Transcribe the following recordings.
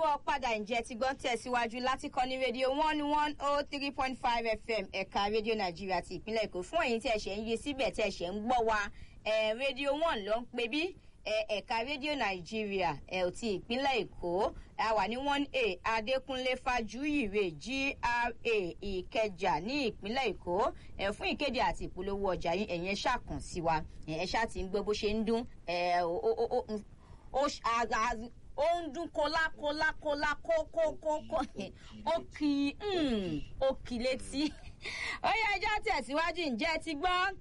káàbọ̀ padà ǹjẹ́ ti gbọ́n tẹ̀síwájú láti kọ́ ní rédíò one one oh three point five fm ẹ̀ka rédíò nàìjíríà ti ìpínlẹ̀ èkó fún ẹ̀yin tí ẹ̀ ṣẹ̀ ń yí síbẹ̀ tí ẹ̀ ṣẹ̀ ń gbọ́ wa ẹ̀ rédíò one ló ń pè bí ẹ̀ka rédíò nàìjíríà ẹ̀ ò ti ìpínlẹ̀ èkó a wà ní one a adékúnlé fájúyìrè gra ìkẹjà ní ìpínlẹ̀ èkó ẹ̀ fún ìkéde àti ìpolówó ọjà yín ẹ̀yin ẹ̀ ṣàkàn sí wa ẹ̀ ṣáà ti ń gbọ́ bó ṣe ń dún ẹ̀ ó ń dún kólákólákólá kókókókó ó kì í ó kì í létí ó yẹ ẹjọ́ tẹ̀síwájú ǹjẹ́ ti gbọ́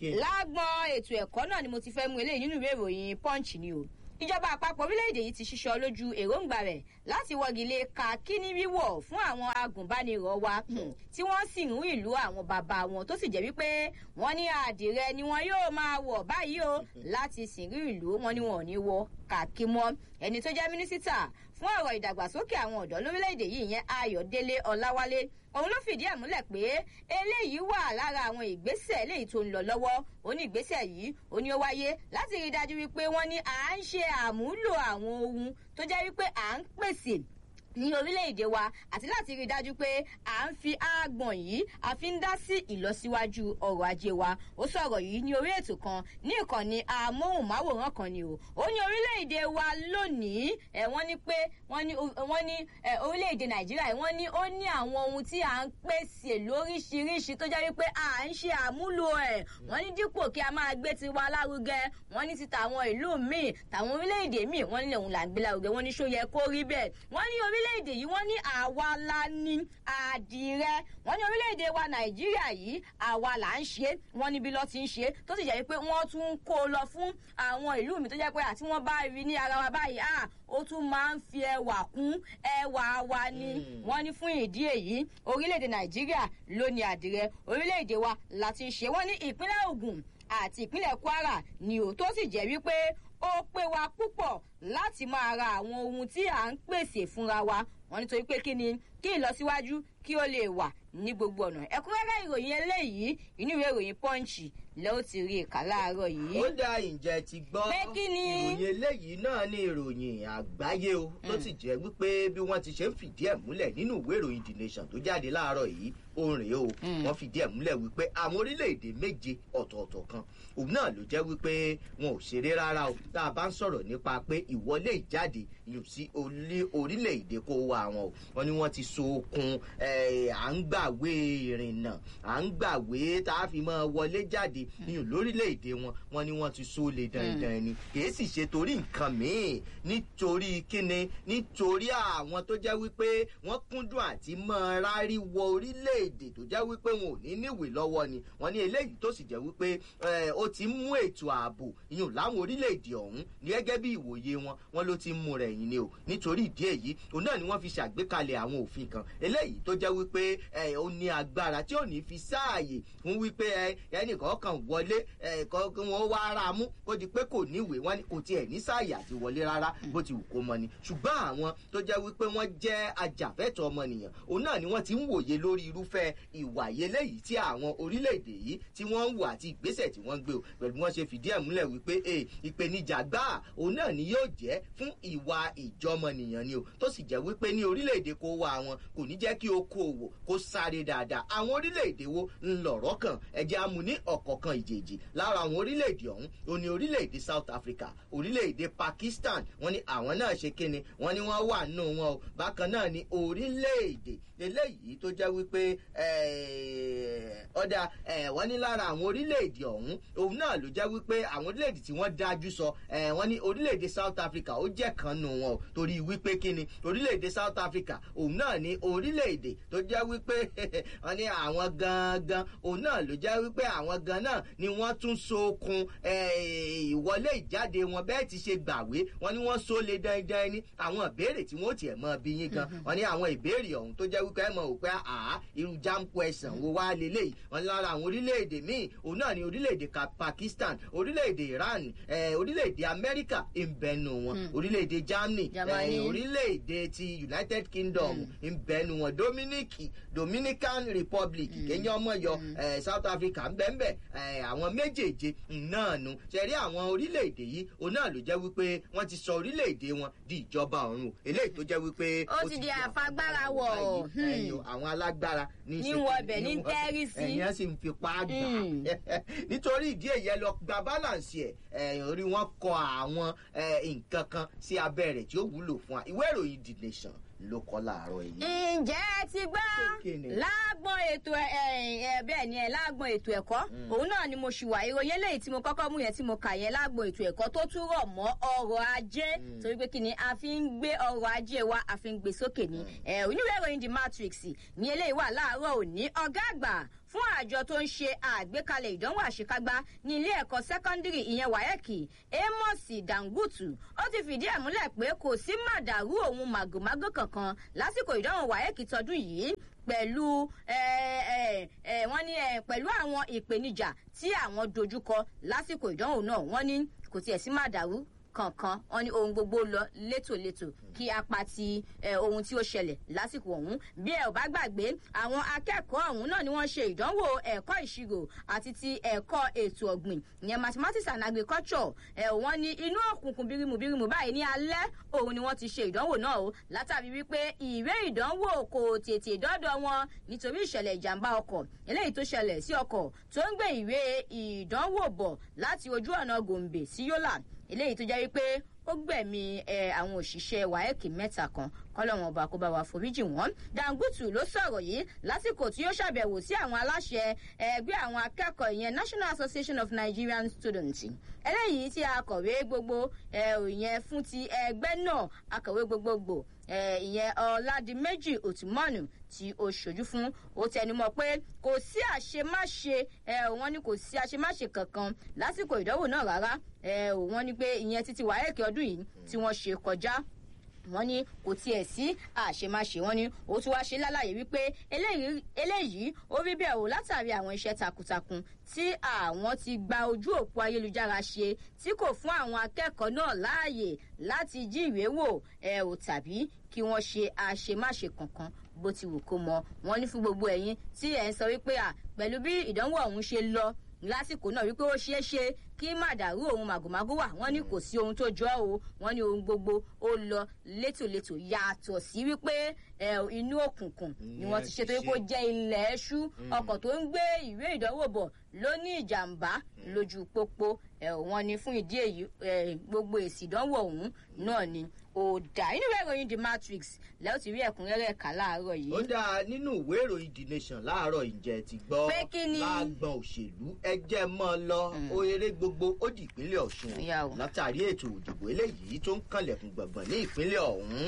lágbọ́n ètò ẹ̀kọ́ náà ni mo ti fẹ́ mú eléyìí nínú ìwé ìròyìn punch ni o ìjọba àpapọ̀ orílẹ̀-èdè yìí ti ṣiṣọ́ lójú èròǹgbà rẹ̀ láti wọ́gilé ka kíní wíwọ̀ fún àwọn agùnbánirọ̀ wa tí wọ́n sì ń ìlú àwọn bàbá wọn tó sì jẹ́ wípé wọ́n ní àdìrẹ ni wọn yóò máa wọ̀ báyìí o láti sìnrí ìlú wọn ni wọn ò ní wọ kàkí mọ́ ẹni tó jẹ́ mínísítà fún ọ̀rọ̀ ìdàgbàsókè àwọn ọ̀dọ́ lórílẹ̀‐èdè yìí yẹn ayọ̀délé ọláwálé òun ló fìdí ẹ̀ múlẹ̀ pé eléyìí wà lára àwọn ìgbésẹ̀ eléyìí tó ń lọ lọ́wọ́ ó ní ìgbésẹ̀ yìí ó ní ó wáyé láti rí i dájú wípé wọ́n ní à ń ṣe àmúlò àwọn ohun tó jẹ́ wípé à ń pèsè ní orílẹ̀-èdè wa àti láti rí i dájú pé à ń fi àgbọ̀n yìí a fi ń dá sí ìlọsíwájú ọrọ̀ ajé wa ó sọ̀rọ̀ yìí ní orí ètò kan ní ìkànnì amóhùnmáwòrán kan ni o ó ní orílẹ̀-èdè wa lónìí ẹ̀ wọ́n ní pé wọ́n ní wọ́n ní orílẹ̀-èdè nàìjíríà wọ́n ní ó ní àwọn ohun tí à ń pèsè lóríṣiríṣi tó jẹ́ wípé à ń ṣe àmúlò ẹ̀ wọ́n ní dípò kí a máa gbé tiwa lárugẹ wọ́n ní ti tàwọn ìlú míì tàwọn orílẹ̀-èdè míì wọ́n ní lòun là ń gbé lárugẹ wọ́n ní ṣó yẹ kó rí bẹ́ẹ̀ wọ́n ní orílẹ̀ orílẹ̀-èdè yìí wọ́n ní àwa la ní àdìrẹ wọ́n ní orílẹ̀-èdè wa nàìjíríà yìí àwa là ń ṣe wọ́n níbi lọ́ ti ń ṣe tó sì jẹ́ pé wọ́n tún ń kó lọ fún àwọn ìlú mi tó jẹ́ pé àti wọ́n bá rí ní ara wa báyìí à ó tún máa ń fi ẹwà kún ẹwà wa ni wọ́n ní fún ìdí èyí orílẹ̀-èdè nàìjíríà ló ní àdìrẹ orílẹ̀-èdè wa la ti ń ṣe wọ́n ní ìpínlẹ̀ ogun àti ìpínlẹ̀ kwara ni ò tó sì jẹ́ wípé ó pé wa púpọ̀ láti máa ra àwọn ohun tí à ń pèsè fúnra wa wọn nítorí pé kí ni kí ìlọsíwájú kí ó lè wà ní gbogbo ọ̀nà ẹ̀kúnrẹ́rẹ́ ìròyìn eléyìí inú ìwé ìròyìn pọ́ǹchì lẹ́ ó ti rí ìka láàárọ̀ yìí. ó dá ìjẹ́ ti gbọ́ pé kí ni. ìròyìn eléyìí náà ní ìròyìn àgbáyé o tó sì jẹ́ wípé bí wọ́n ti ṣe ń fìdí ẹ̀ múlẹ̀ nínú ìwé ìròyìn the nation tó jáde láàárọ̀ yìí ó rèé o wọ́n fìdí ẹ̀ múlẹ̀ wípé àwọn orílẹ̀-èdè méje ọ̀tọ̀ọ̀tọ̀ kan òun náà ló jẹ́ wípé wọn ò ṣeré rárá o tá a bá ń sọ̀rọ̀ nípa pé ìwọlé ìjáde yóò sí orílẹ̀-èdè kó wa wọn o wọn ni wọ́n ti so okun à ń gbàwé ìrìnnà à ń gbàwé tá a fi máa wọlé jáde nínú lórílẹ̀-èdè wọn wọn ni wọ́n ti so lè dandan ni kì í sì ṣe torí nǹkan míì nítorí kíni nítorí àwọn tó jẹ́ wípé wọ́n kúndùn àti máa rárí wọ orílẹ̀-èdè tó jẹ́ wípé wọn ò ní níwèé lọ́wọ́ ni wọ́n ní eléyìí tó sì jẹ́ wípé ó ti mú ètò ààbò ìyún láwọn orílẹ̀-èdè ọ̀hún gẹ́gẹ́ bí ìwòye wọn wọn ló ti mú rẹ̀ yìí ni o nítorí ìdí èyí òun náà ni wọ́n fi ṣàgbékalẹ̀ àwọn òfin kan eléyìí tó jẹ́ wípé ó ní agbára tí ò ní fi sáàyè fún wípé ẹnìkan kan wọlé kí wọ́n wá ara mú kó di pé kò níwèé wọn kò tiẹ̀ ní sáàyè àti wọlé rárá bó ti wù kó mọ ni ṣùgbọ́n àwọn tó jẹ́ wípé wọ́n jẹ́ ajàfẹ́tọ̀ ọmọnìyàn òun náà ni wọ́n ti ń wòye lórí irúfẹ́ ìwà eléyìí tí àwọn orílẹ̀-èdè yìí tí wọ́n ń wò àti ìgbésẹ̀ tí wọ́n ń gbé o pẹ̀lú bí wọ́n ṣe fìdí ẹ̀ múlẹ̀ wípé ìpèníjà gbáà òun náà ni yóò jẹ́ fún ìwà ìjọmọnìyàn ni o tó sì jẹ́ wípé ní orílẹ̀-èdè kó wá wọn kò ní jẹ́ kí okòòwò kó sáré dáadáa àwọn orílẹ̀-èdè wo ń lọ̀rọ̀ kan ẹ̀jẹ̀ amú ní ọ̀kọ̀ọ̀kan ìjèjì lára àwọn orílẹ̀-èdè ọ̀hún ó ní orílẹ̀-èdè south africa orílẹ̀-èdè pakistan wọ́n ní àwọn náà ṣe kíni wọ́n ní wọ́n wà nù wọn o bákan náà ní orílẹ̀-èdè eléyìí tó jẹ́ wípé ọ̀dà wọ́n ní lára àwọn orílẹ̀-èdè ọ̀hún òun náà ló jẹ́ wípé àwọn orílẹ̀-èdè tí wọ́n dájú sọ wọ́n ní orílẹ̀-èdè south africa ó jẹ́ kan nù wọn o torí wípé kíni orílẹ̀-èdè south africa òun náà ní orílẹ̀-èdè tó jẹ́ wípé wọ́n ní àwọn gangan òun náà ló jẹ́ wípé àwọn gan náà ni wọ́n tún sokun ìwọlé ìjáde wọn bẹ́ẹ̀ ti ṣe gbàwé wọ́n ní wọ́n so lè dandan ní àwọn ìbéèrè tí wọ́n tiẹ̀ mọ́ bí yín gan wọ́n ní àwọn ìbéèrè ọ̀hún tó jẹ́ wípé ẹ̀ mọ̀ wípé àá irú jam question wo wá lélẹ́yìí wọ́n ní lára àwọn orílẹ̀-èdè míì òun náà ní orílẹ̀-èdè pakistan orílẹ̀-èdè iran orílẹ̀-èdè amẹ́ríkà ìbẹ̀nu wọn orílẹ̀-èdè germany orílẹ̀-èdè ti united kingdom ìbẹ̀nu wọn dominic dominican republic kenya ọmọ yọ south africa ń bẹ́ẹ̀ àwọn méjèèje náà nu ṣẹ̀rí àwọn orílẹ̀-èdè yìí òun náà ló jẹ́ wípé wọ́n ti sọ orílẹ̀-èdè wọn di ìjọba ọ̀run eléyìí tó jẹ́ wípé ó ti di àfagbára wọ̀ àwọn alágbára ní wọ ọbẹ̀ ní tẹ́rì sí ẹ̀yìn sì ń fipá gbà nítorí ìdí èyí ẹ lọ gba balance ẹ̀ orí wọn kọ àwọn nǹkan kan sí abẹ́ rẹ̀ tí ó wúlò fún wa ìwé ìròyìn the nation ló kọ́ láàárọ̀ yìí. ǹjẹ́ ẹ ti gbọ́ lágbọ́n ètò bẹ́ẹ̀ ni ẹ lágbọ́n ètò ẹ̀kọ́ òun náà ni mo ṣì wà ìròyìn eléyìí tí mo kọ́kọ́ mú yẹn tí mo kà yẹn lágbọ́n ètò ẹ̀kọ́ tó tún rọ̀ mọ́ ọrọ̀ ajé torí pé kí ni a fi ń gbé ọrọ̀ ajé wa a fi ń gbé sókè ni oníwèé ìròyìn the matrix ní eléyìí wà láàárọ̀ òní ọ̀gá àgbà fún àjọ tó ń ṣe àgbékalẹ̀ ìdánwò àṣekágbá ní ilé ẹ̀kọ́ sẹ́kọ́ndírì ìyẹn wáyẹ̀kì amos dangutu ó ti fìdí ẹ̀ múlẹ̀ pé kò sí màdàrú òun màgòmágó kankan lásìkò ìdánwò wáyẹ̀kì tọdún yìí pẹ̀lú wọ́n ní pẹ̀lú àwọn ìpèníjà tí àwọn dojúkọ lásìkò ìdánwò náà wọ́n ní kò tiẹ̀ sí màdàrú kankan wọn ní ohun gbogbo lọ létòlétò kí apá ti ohun tí ó ṣẹlẹ̀ lásìkò ọ̀hún bí ẹ ò bá gbàgbé àwọn akẹ́kọ̀ọ́ ọ̀hún náà ni wọ́n ṣe ìdánwò ẹ̀kọ́ ìṣirò àti ti ẹ̀kọ́ ètò ọ̀gbìn ìyẹn mathematics and agriculture ẹ̀ wọ́n ní inú òkùnkùn bírímù bírímù báyìí ní alẹ́ òun ni wọ́n ti ṣe ìdánwò náà o látàrí wípé ìwé ìdánwò kò tètè dọ́dọ̀ wọn nítorí ìṣẹ̀lẹ̀ ìjàmbá ọkọ̀ eléyìí tó ṣẹlẹ̀ sí ọkọ̀ tó ń gbé ìwé ìdánwò bọ̀ láti ojú ọ̀nà gòǹbè sí yólà eléyìí tó jẹ́ wípé ó gbẹ̀mí àwọn òṣìṣẹ́ waec mẹ́ta kan kọ́lọ́wọ́n ọba kó bá wa foríjì wọ́n dangutu ló sọ̀rọ̀ yìí lásìkò tí ó ṣàbẹ̀wò sí àwọn aláṣẹ ẹgbẹ́ àwọn akẹ́kọ̀ọ́ ìyẹn national association of nigerian students eléyìí tí akọ̀wé gbogbo ìyẹn fún ti ẹgbẹ́ náà akọ̀wé gbogbogbò ìyẹn ọ̀làdìmẹ́jì òtúmọ̀nù tí ó ṣojú fún ó tẹnumọ́ pé kò sí àṣemáṣe wọn ni kò sí àṣemáṣe kankan lásìkò ìdánwò náà rárá wọn ni pé ìyẹn títí wáyẹ̀kì ọdún yìí tí wọ́n ṣe kọjá wọn ní kò tiẹ̀ sí àṣemáṣe wọn ní ó tún wá ṣe lálàyé wípé eléyìí ó rí bẹ́ẹ̀ o látàrí àwọn iṣẹ́ takuntakun tí àwọn ti gba ojú òpó ayélujára ṣe tí kò fún àwọn akẹ́kọ̀ọ́ náà láàyè láti jí ìwé wò ẹ ò tàbí kí wọ́n ṣe àṣemáṣe kankan bó ti wù kó mọ wọn ní fún gbogbo ẹ̀yin tí ẹ̀ ń sọ wípé à pẹ̀lú bí ìdánwò ọ̀hún ṣe lọ lásìkò náà wípé ó ṣeé ṣe kí màdàrú òun màgòmágó wà wọn ní kò sí ohun tó jọ o wọn ní ohun gbogbo ó lọ létòlétò yàtọ̀ sí wípé inú òkùnkùn ni wọn ti ṣe torí pé ó jẹ́ ilẹ̀ ẹṣú ọkọ̀ tó ń gbé ìwé ìdánwò bọ̀ ló ní ìjàmbá lójú pópó wọn ní fún ìdí èyí gbogbo èsì ìdánwò ọ̀hún náà ni ó dá inú ìwé ìròyìn the matrix lẹ́yìn tí rí ẹ̀kúnrẹ́rẹ́ kà láàárọ̀ yìí. ó dáa nínú ìwé ìròyìn the nation láàárọ̀ ìjẹ́ ti gbọ́ pé kí ni lágbọ̀n òṣèlú ẹjẹ́ mọ́ lọ ó eré gbogbo ó di ìpínlẹ̀ ọ̀ṣun látàrí ètò òdìbò eléyìí tó ń kànlẹ̀kùn gbọ̀ngbọ̀n ní ìpínlẹ̀ ọ̀hún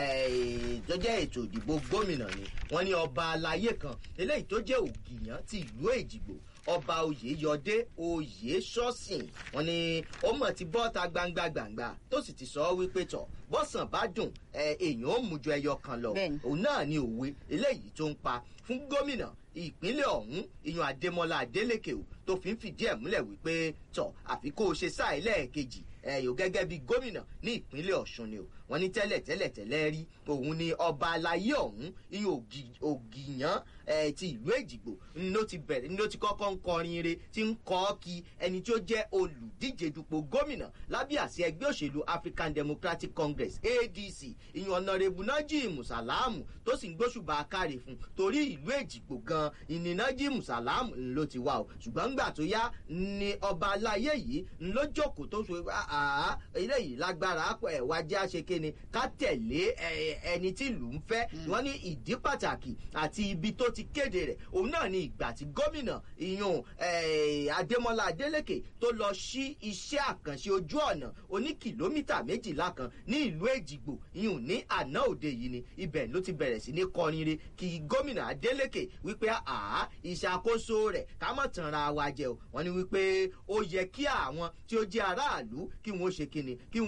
tó jẹ́ ètò òdìbò gómìnà ni wọ́n ní ọba aláyé kan eléyìí tó jẹ́ ògìyàn ti ìlú èjìgbò ọba oyèyọdé oyè sọ́sìn wọn ni ó mọ̀ ti bọ́ta gbangba gbangba tó sì ti sọ ọ́ wípé tọ̀ bọ́sàn bá dùn èèyàn ó mú ju ẹyọ kan lọ òun náà ni òwe eléyìí tó ń pa fún gómìnà ìpínlẹ̀ ọ̀hún ìyọ̀n adémọlá adélèké o tó fi ń fìdí ẹ̀ múlẹ̀ wípé tọ̀ àfi kó o ṣe sáà ẹlẹ́ẹ̀kejì ẹ̀yọ́ gẹ́gẹ́ bí gómìnà ní ìpínlẹ̀ ọ̀ṣun ni o wọ́n ní tẹ́lẹ̀ tẹ́lẹ̀ tẹ́lẹ̀ rí òun ni ọba alayé ọ̀hún ìyẹn ògìyàn ti ìlú èjìgbò ló ti bẹ̀rẹ̀ ló ti kọ́kọ́ ń kọrin re tí ń kọ́ kí ẹni tí ó jẹ́ olùdíje dupò gómìnà lábẹ́ àṣẹ ẹgbẹ́ òṣèlú african democratic congress adc ìyẹn ọ̀nàrẹ́bù nájìmù sàlámù tó sì ń gbóṣùbà káre fún torí ìlú èjìgbò gan ìní nájìmù sàlámù ló ti wà o ṣùgbọ́n ńgbà tó yá ni ọba alayé yìí ló jókòó tó ṣe àá eléyìí lágbára ẹ̀ wá jẹ́ àṣekéni ká tẹ̀lé ẹni tí ìlú ń fẹ́ wọ́n ní ìdí pàtàkì àti ibi tó ti kéde rẹ̀ òun náà ni ìgbà tí gómìnà ìyún adémọlá adélèké tó lọ sí iṣẹ́ àkànṣe ojú ọ̀nà oní kìlómítà méjìlá kan ní ìlú èjìgbò ìyún ní àná òde yìí ni ibẹ̀ ló ti bẹ̀rẹ̀ sí ní kọrin re kí gómìnà adélèké wípé àá ìṣàkóso rẹ̀ ká mọ̀ tàn ra wa jẹ o wọ́n ní wípé ó yẹ kí àwọn tí ó jẹ́ aráàlú kí wọ́n ṣe kíni kí wọ́n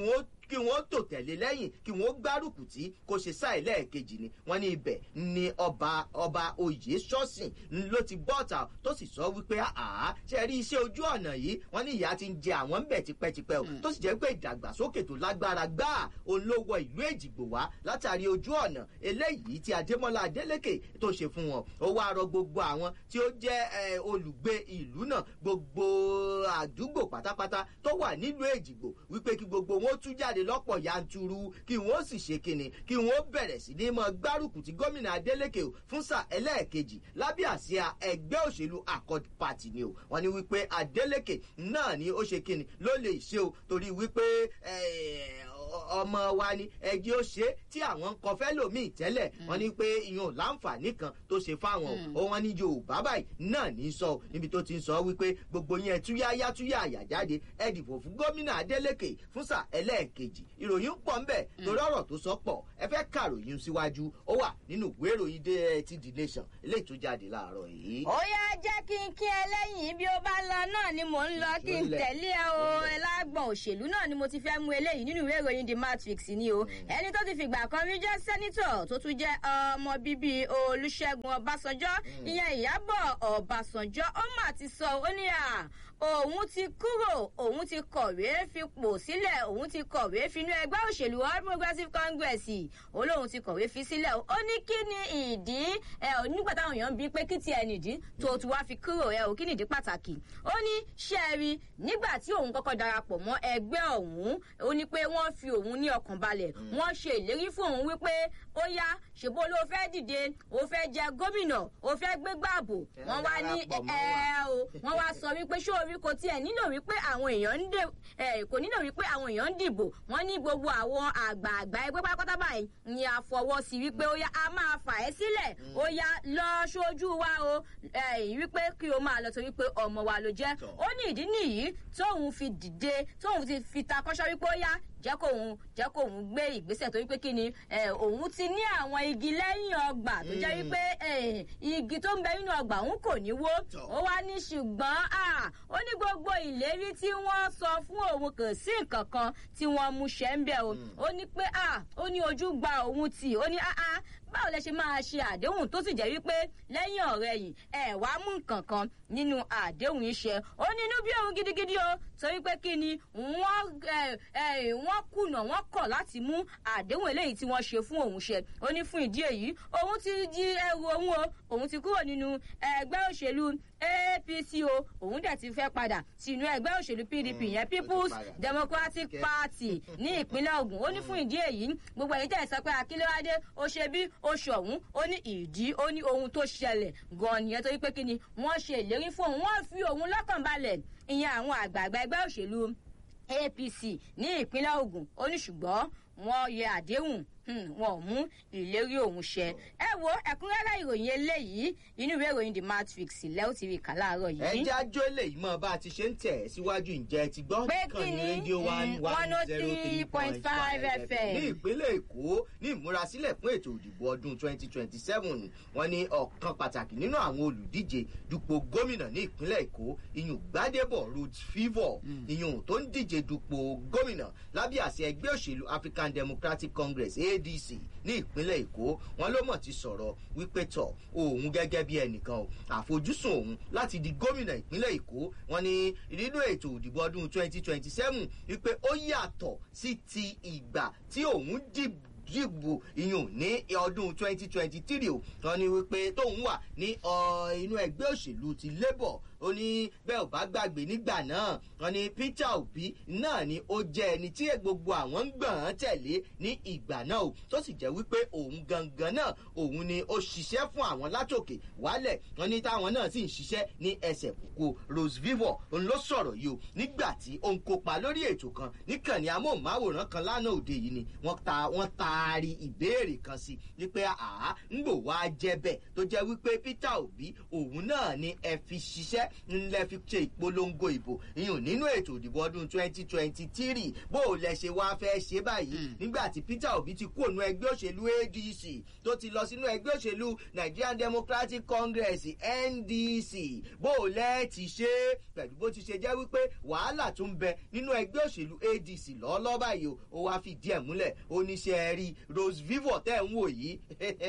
kí wọ́n tò tẹ̀lé lẹ́yìn kí wọ́n gbárùkù tí kò ṣe sáì lẹ́ẹ̀kejì ni wọ́n ní ibẹ̀ ni ọba ọba oyè ṣọ́sìn ló ti bọ́ọ̀tà tó sì sọ wípé àá ṣe rí iṣẹ́ ojú ọ̀nà yìí wọ́n ní ìyá ti ń jẹ àwọn ń bẹ̀ tipẹ́tipẹ́ o tó sì jẹ́ pé ìdàgbàsókè tó lágbára gbáà òun ló wọ ìlú èjìgbò wá látàrí ojú ọ̀nà eléyìí tí adémọ́lá adélékè tó ṣe fún wọn ó wá rọ gbogbo àwọn tí ó jẹ́ olùgbé ìlú náà gbogbo àdúgbò pátápátá tó wà nílùú èjìgbò wípé kí gbogbo wọn tú jáde lọ́pọ̀ yanturu kí wọ́n sì ṣe kíni kí wọ́n bẹ̀rẹ̀ sí ní mọ gbárùkù tí gómìnà adélékè o fún sáà ẹlẹ́ẹ̀kejì lábẹ́ àsíá ẹgbẹ́ òṣèlú accord party ni o wọ́n ní wípé adélékè náà ni ó ṣe kíni ló lè ṣe o torí wípé ọmọ wa ni ẹjẹ ó ṣe tí àwọn ń kọ fẹlòmíì tẹlẹ wọn ní pé ìyẹn ò láǹfààní kan tó ṣe fáwọn o wọn ní yorùbá báyìí náà ní sọ níbi tó ti ń sọ wípé gbogbo yẹn túyáyá túyá àyà jáde ẹ dìbò fún gómìnà adeleke fún sà ẹlẹ́ẹ̀kejì ìròyìn pọ̀ ń bẹ̀ torí ọ̀rọ̀ tó sọ pọ̀ ẹ fẹ́ kàròyìn síwájú ó wà nínú ìwé ìròyìn dé ti the nation eléyìí tó jáde láàárọ̀ yìí. ó yá jẹ́ kí n kí ẹ lẹ́yìn bí ó bá lọ náà ni mò ń lọ kí n tẹ̀lé ẹ o ẹ lágbọ̀n òṣèlú náà ni mo ti fẹ́ mú eléyìí nínú ìwé ìròyìn the matrix ni o ẹni tó ti fìgbà kan rí jẹ́ sẹ́nitọ̀ tó tún jẹ́ ọmọ bíbí olùṣègùn ọbásanjọ́ ìyẹn ìyábọ̀ ọbásanjọ́ ó mà ti sọ ó ní à òun ti kúrò òun ti kọ̀wé fipò sílẹ̀ òun ti kọ̀wé finú ẹgbẹ́ òṣèlú all progressives congress olóhùn ti kọ̀wé fi sílẹ̀ ó ní kí ni ìdí ẹ ò nígbà táwọn èèyàn ń bí pé kí tiẹ̀ nìdí tó tún wá fi kúrò ẹ ò kí nìdí pàtàkì ó ní ṣẹ́ẹ̀rì nígbà tí òun kọ́kọ́ darapọ̀ mọ́ ẹgbẹ́ ọ̀hún ó ní pé wọ́n fi òun ní ọkàn balẹ̀ wọ́n ṣe ìlérí fún òun wípé ó yá ṣèbó ló fẹ́ dìde ó fẹ́ jẹ gómìnà ó fẹ́ gbégbá àbò wọ́n wá ní ẹ o wọ́n wá sọ wípé ṣó orí kò tiẹ̀ nílò wípé àwọn èèyàn ń dè ẹ kò nílò wípé àwọn èèyàn ń dìbò wọ́n ní gbogbo àwọn àgbààgbà ẹgbẹ́ pátápátá báyìí ni a fọwọ́ sí wípé ó yá a máa fà ẹ́ sílẹ̀ ó yá lọ ṣojú wa o wípé kí o máa lọ torí pé ọmọ wa ló jẹ́ ó ní ìdí nìyí tóun fi dìde tóun ti fi takọ́ṣọ́ wípé ó yá jẹ́ kóun jẹ́ kóun gbé ìgbésẹ̀ torí pé kí ni òun ti ní àwọn igi lẹ́yìn ọgbà tó jẹ́ wípé igi tó ń bẹ nínú ọgbà òun kò ní wó ó wá ní ṣùgbọ́n ó ní gbogbo ìlérí tí wọ́n sọ fún òun kò sí nǹkan kan tí wọ́n mú ṣẹ́ ń bẹ̀ o ó ní pé ó ní ojú gba òun tì ó ní báwo lẹ ṣe máa ṣe àdéhùn tó sì jẹ́ wípé lẹ́yìn ọ̀rẹ́ yìí ẹ̀ wá mú nǹkan kan nínú àdéhùn iṣẹ́ ó ní inú bí òun gidigidi o torí pé kí ni wọ́n kùnà wọ́n kọ̀ láti mú àdéhùn eléyìí tí wọ́n ṣe fún òun ṣe ó ní fún ìdí èyí òun ti di ẹrù òun o òun ti kúrò nínú ẹgbẹ́ òṣèlú apc o òun dẹ̀ ti fẹ́ padà sínú ẹgbẹ́ òṣèlú pdp yẹn people's democratic party ní ìpínlẹ̀ ogun ó ní fún ìdí èyí gbogbo èyí tẹ̀ sọ pé akílẹ́wádé ó ṣe bí oṣù ọ̀hún ó ní ìdí ó ní ohun tó ṣẹlẹ̀ gan nìyẹn torí pé kí ni wọ́n ṣe ìlérí fún òun wọ́n fi òun lọ́kàn balẹ̀ ìyẹn àwọn àgbààgbà ẹgbẹ́ òṣèlú apc ní ìpínlẹ̀ ogun ó ní ṣùgbọ́n wọ́n yẹ àdéhùn wọn ò mú ìlérí òun ṣẹ ẹ wo ẹkúnrẹ́rẹ́ ìròyìn eléyìí inú ìwé ìròyìn the matrix lẹ́wọ́ ti rí kà láàárọ̀ yìí. ẹ jẹ́ àjọ eléyìí mọ bá a ti ṣe ń tẹ̀ síwájú ǹjẹ́ ti gbọ́ kàn ní rédíò one one zero three point five fm. ní ìpínlẹ̀ èkó ní ìmúrasílẹ̀ fún ètò ìdìbò ọdún twenty twenty seven wọn ní ọ̀kan pàtàkì nínú àwọn olùdíje dupò gómìnà ní ìpínlẹ̀ èkó iyùn gbadebo roads favour iyùn tó ń díje dupò gómìnà lábẹ́ àṣẹ ẹgbẹ́ òṣèlú african democratic congress adc ní ìpínlẹ̀ èkó wọn ló mọ̀ ti sọ̀rọ̀ wípé tọ̀ òun gẹ́gẹ́ bí ẹnìkan o àfojúsùn òun láti di gómìnà ìpínlẹ̀ èkó wọn ní nínú ètò òdìbò ọdún twenty twenty seven wípé ó yàtọ̀ sí ti ìgbà tí òun dìbò dìbò ìyún ní ọdún twenty twenty three o wọn ní wípé tóun wà ní inú ẹgbẹ́ òṣèlú ti labour ó ní bẹ́ẹ̀ ò bá gbàgbé nígbà náà wọn ní peter obi náà ni ó jẹ́ ẹni tí gbogbo àwọn ń gbọ̀n án tẹ̀lé ní ìgbà náà o tó sì jẹ́ wípé òun gangan náà òun ni ó ṣiṣẹ́ fún àwọn látòkè wálẹ̀ wọn ní táwọn náà sì ń ṣiṣẹ́ ní ẹsẹ̀ kúkú rose vivo òun ló sọ̀rọ̀ yìí o nígbà tí ó ń kópa lórí ètò kan níkànnì amóhùnmáwòrán kan lánàá òde yìí ni wọ́n ta wọ́n taari ìbéèrè kan sí wípé àá ń gbò wá jẹ́ bẹ́ẹ̀ tó jẹ́ wípé peter obi òun náà ni ẹ fi ṣiṣẹ́ ìfẹ́ ńlẹ́ fi ṣe ìpolongo ìbò ìyún nínú ètò ìdìbò ọdún twenty twenty three bó o lẹ ṣe wáá fẹ́ ṣe báyìí nígbà tí peter obi ti kú ònú ẹgbẹ́ òṣèlú adc tó ti lọ sínú ẹgbẹ́ òṣèlú nigerian democratic congress ndc bó o lẹ ti ṣe pẹ̀lú bó ti ṣe jẹ́ wípé wàhálà tó ń bẹ nínú ẹgbẹ́ òṣèlú adc lọ́ọ́lọ́ báyìí o ó wáá fi díẹ̀ múlẹ̀ oníṣẹ́ rí rose vivo tẹ́ ń wò yìí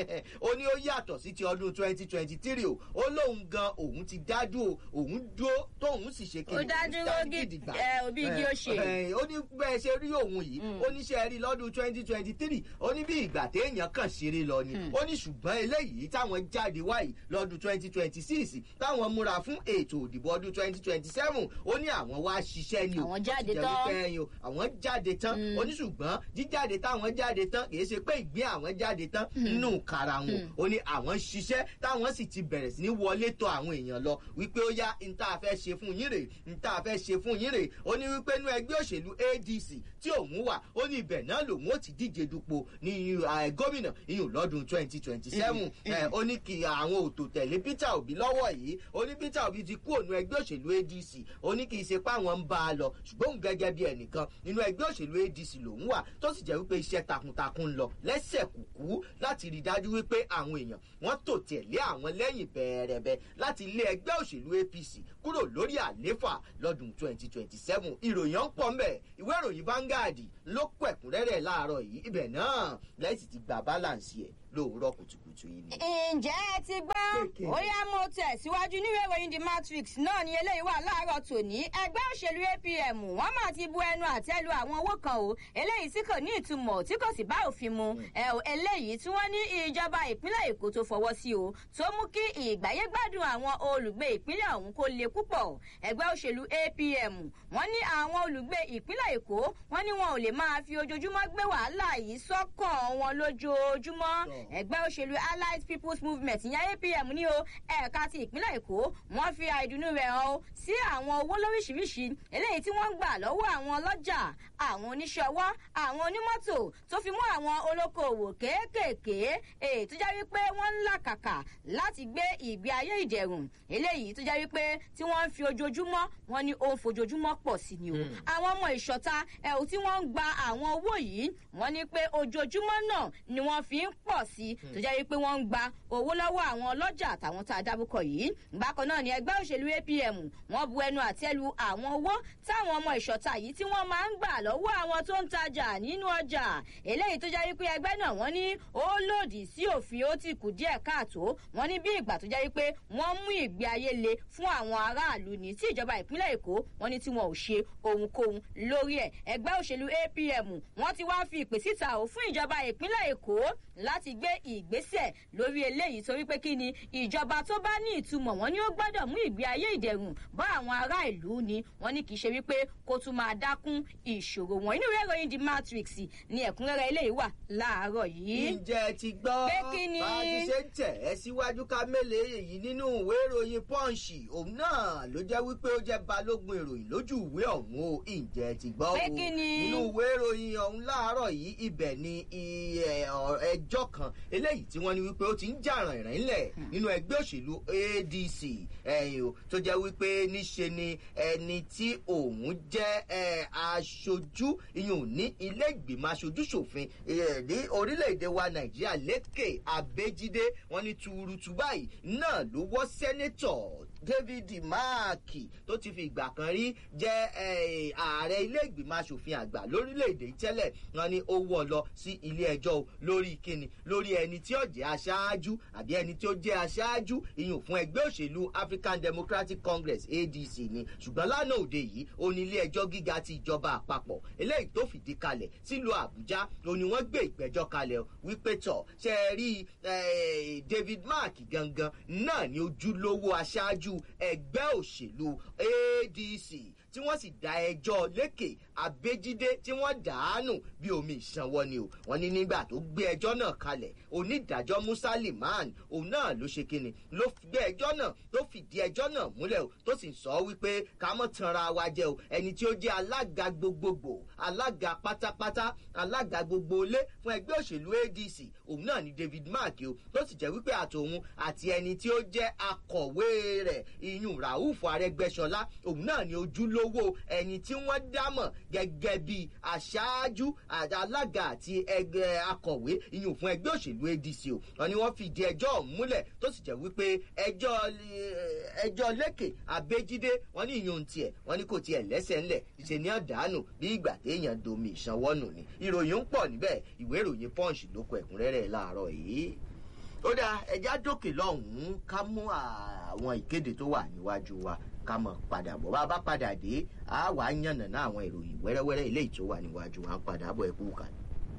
ó ní ó yàtọ̀ sí ti ọdún twenty twenty three o ó lóun gan òun ti dájú o òun dúró tóun sì ṣe ó dájú lógì ẹ òbí igi ó ṣe. ó ní bẹ́ẹ̀ ṣe rí òun yìí ó ní ṣe rí lọ́dún twenty twenty three ó ní bí ìgbà téèyàn kàn ṣeré lọ ni ó ní ṣùgbọ́n eléyìí táwọn jáde wáyìí lọ́dún twenty twenty six táwọn múra fún ètò òdìbò ọdún twenty twenty seven ó ní àwọn wá ṣiṣẹ́ ni o àwọn jáde jẹ́ tán. wípé ẹyin o àwọn jáde tán ó ní ṣùgbọ́n jíjáde táwọn jáde tán kì í ṣe pé ìgbín àwọn jáde tán nínú kara wọn ó ní àwọn ṣiṣẹ́ táwọn sì ti bẹ̀rẹ̀ sí ní wọlé tọ àwọn èèyàn lọ wípé ó yá n tá a fẹ́ ṣe fún yín rè n tá a fẹ́ ṣe fún yín rè ó ní wípé inú ẹgbẹ́ òṣèlú adc tí òun wà ó ní ibẹ̀ náà lòun ó ti díje dupò ní eh, gómìnà iyùn lọ́dún twenty twenty seven ó ní kí àwọn òtò tẹ̀lé peter obi lọ́wọ́ yìí ó ní peter obi ti kú ònú ẹgbẹ́ òṣèlú adc ó ní kì í ṣe pé àwọn ń bá a lọ ṣùgbọ́n òun gẹ́gẹ́ bí ẹnìkan nínú ẹgbẹ́ òṣèlú adc lòun wà tó sì jẹ́ wípé iṣẹ́ takuntakun ń lọ lẹ́sẹ̀ kùkú láti rí i dájú wípé àwọn èèyàn wọ́n tò tẹ̀lé àwọn lẹ́yìn bẹ̀ẹ̀rẹ̀bẹ̀ láti lé ẹgbẹ́ òṣèlú apc kúrò lórí àléfà lọ́dún twenty twenty seven ìròyìn ń pọ̀ mbẹ̀ ìwé ìròyìn vanguard ló kọ ẹ̀kúnrẹ́rẹ́ láàárọ̀ yìí ibẹ̀ náà lẹ́sìn ti gba balance ẹ̀ lóòrọ̀ kùtùkùtù yìí ni. ǹjẹ́ ẹ ti gbọ́ Kéèké. ó yá mo tẹ̀síwájú níwèé ìròyìn the matrix náà ni eléyìí wà láàárọ̀ tòní ẹgbẹ́ òṣèlú apm wọ́n mà ti bu ẹnu àtẹ́ lu àwọn owó kan o eléyìí tí kò ní ìtumọ̀ tí kò sì bá òfin mu ẹ o eléyìí tí wọ́n ní ìjọba ìpínlẹ̀ èkó tó fọwọ́ sí o tó mú kí ìgbáyégbádùn àwọn olùgbé ìpínlẹ̀ ọ̀hún kó le púpọ̀ ẹgbẹ́ òṣèlú apm wọ́n ní àwọn olùgbé ìpínlẹ̀ èkó wọ́n ní wọn ò lè máa fi ojoojúmọ́ gbé wàhálà yìí sọ́kàn wọn lójoojúmọ́ Tọ́. ẹgbẹ́ òṣèlú allied people's movement ìyẹn apm ní o ẹ̀ka ti ìpínlẹ̀ èkó wọ́n fi àìdùnnú rẹ̀ hàn o sí àwọn owó lóríṣiríṣi eléyìí tí wọ́n ń gbà lọ́wọ́ àwọn ọlọ́jà àwọn oníṣẹ́ ọwọ́ àwọn onímọ́tò tó fi mú àwọn olókoòwò kéékèèké èyí tó jẹ́ wípé wọ́n ń làkàkà láti gbé ìgbé ayé ìdẹ̀rùn eléyìí tó jẹ́ wípé tí wọ́n ń fi ojoojúmọ́ wọn ní ó ń fojoojúmọ́ pọ̀ sí ni o àwọn ọmọ ìṣọ̀ta ẹ̀hún tí wọ́n ń gba àwọn owó yìí wọ́n ní pé ojoojúmọ́ náà ni wọ́n fi ń pọ̀ sí tó jẹ́ wípé wọ́n ń gba owó lọ́wọ́ àwọn ọlọ́jà àtàwọn tá a dábùkọ yìí bákan náà ni ẹgbẹ́ òṣèlú apm wọ́n bu ẹnu àtẹ́lu àwọn owó táwọn ọmọ ìṣọ̀ta yìí tí wọ́n máa ń gbà lọ́wọ́ àwọn tó ń tajà nínú ọjà eléyìí tó jẹ́ wípé ẹgbẹ́ náà wọ́n ní ó lòdì sí òfin ó ti kù díẹ̀ káàtó wọ́n ní bí ìgbà tó jẹ́ wípé wọ́n mú ìgbé ayé le fún àwọn aráàlú ní tí ìjọba ìpínlẹ̀ èkó wọ́n ní tí wọn ò ṣe ohunkóhun lórí ẹ̀ ẹgbẹ́ òṣèlú apm wọ́n ti wá fi ìpè síta ò fún ìjọba ìpínlẹ̀ èkó láti gbé ìgbésẹ̀ lórí eléyìí torí pé kí ni ìjọba tó bá ní ìtumọ̀ wọn ni ó gbọ́dọ̀ mú ìgbé ayé ìdẹ̀rùn bá àwọn ará ìlú ni wọ́n ní kì í ṣe wípé kó tún máa dákún ìṣòro wọn inú ìwé ìròyìn the matrix ni ẹ̀kúnrẹ́rẹ́ eléyìí wà láàárọ̀ yìí. ǹjẹ́ ti gbọ́ Pé kí ni? bá a ti ṣe ń tẹ̀ ẹ́ síwájú ká mélèé èyí nínú ìwé ìròyìn pọ́ǹsì òun náà ló jẹ́ wípé ó jẹ́ balógun ìròyìn lójú ìwé ọ̀hún o ǹjẹ́ ti gbọ́ o Pé kí ni? nínú ìwé ìròyìn ọ̀hún láàárọ̀ yìí ibẹ̀ ni i- ẹ, ọ- ẹjọ́ kan eléyìí tí wọ́n ní wípé ó ti ń jà rìnrìn ńlẹ̀ nínú ẹgbẹ́ òṣèlú adc ẹ̀yìn o tó jẹ́ wípé níṣe ni ẹni tí òun jẹ́ ẹ, aṣojú ìyún ní ilé ìgbìmọ̀ aṣojú ṣòfin ẹ, ní orílẹ̀-èdè wa nàìjíríà lékè abéjídé wọn ní tuurutu báyìí náà ló wọ́ sẹ́nẹ́tọ̀ david máàkì tó ti fi ìgbà kan rí jẹ́ eh, ààrẹ ilé ìgbìmọ̀ asòfin àgbà lórílẹ̀‐èdè yìí tẹ́lẹ̀ wọn ni ó wọ́ lọ sí ilé ẹjọ́ o lórí kíni lórí ẹni tí ó jẹ́ aṣáájú àbí ẹni tí ó jẹ́ aṣáájú ìyún fún ẹgbẹ́ òṣèlú african democratic congress adc ni ṣùgbọ́n lánàá òde yìí ó ní ilé ẹjọ́ gíga ti ìjọba àpapọ̀ eléyìí tó fìdí kalẹ̀ sílùú àbújá ó ní wọ́n gbé ìgbẹ́jọ́ kalẹ̀ o wípé tọ̀ ṣe é rí eh, david mark gangan náà ni ojúlówó aṣáájú ẹgbẹ́ òṣèlú adc tí wọ́n sì dá ẹjọ́ lékè abéjídé tí wọ́n dàánù bí omi ìsanwó ni o wọ́n ní nígbà tó gbé ẹjọ́ náà kalẹ̀ onídàájọ́ musa liman òun náà ló ṣe kíni ló gbé ẹjọ́ náà tó fìdí ẹjọ́ náà múlẹ̀ o tó sì sọ wípé ká mọ̀ tanra wa jẹ o ẹni tí ó jẹ́ alága gbogbogbò alága pátápátá alága gbogbo ilé fún ẹgbẹ́ òṣèlú adc òun náà ni david mark o tó sì jẹ́ wípé àtòun àti ẹni tí ó jẹ́ akọ̀wé rẹ̀ iyùn rauf arẹgbẹ́sọlá òun náà ni ojúlówó ẹni tí wọ́n dámọ̀ gẹ́gẹ́ bí aṣáájú alága àti ẹgbẹ́ akọ̀wé iyùn fún ẹgbẹ́ òṣèlú adc o wọn ni wọ́n fìdí ẹjọ́ múlẹ̀ tó sì jẹ́ wípé ẹjọ́ ẹjọ́ lẹ́kẹ̀ abéjídé wọn ní ìyún tiẹ̀ wọn ní kò tiẹ̀ lẹ́sẹ̀ ńlẹ̀ ṣe ní àdánù bí ìgbà téèyàn domi ìsanwọ́nù ni ìròyìn ń pọ̀ níbẹ̀ ìwé ìròyìn punch ló kọ ẹ̀kúnrẹ́rẹ́ láàárọ̀ yìí ó dáa ẹja dókè lọ́hùn-ún ká mú àwọn ìkéde tó wà níwájú wa ká mọ̀ padà bọ̀ bá a bá padà dé a wà á yànnà náà àwọn ìròyìn wẹ́rẹ́wẹ́rẹ́ eléyìí tó wà níwájú wa ń padà bọ̀ ẹ̀kú kan.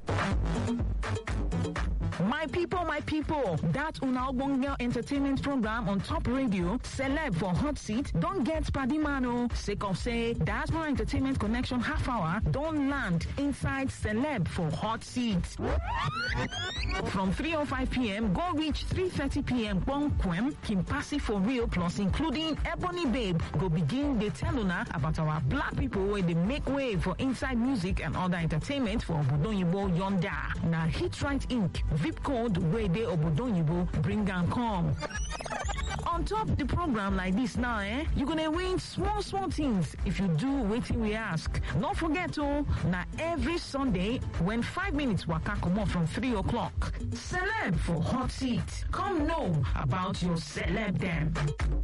My people, my people, that Una Ogbonge entertainment program on top radio, celeb for hot seat, don't get Padimano. Sake of say, Diaspora Entertainment Connection half hour, don't land inside celeb for hot seat. From 3.05 p.m., go reach 3.30 p.m. Bonquem, Kimpasi for real, plus including Ebony Babe, go begin the tell una about our black people where they make way for inside music and other entertainment for Obodonyibo Yonda. Now, Hit Right Inc. VIP code where they Obodonyibo bring and come. On top the program like this now, eh? You're gonna win small, small things if you do waiting we ask. Don't forget to now every Sunday when five minutes waka come on from three o'clock. Celeb for hot seat. Come know about your celeb them.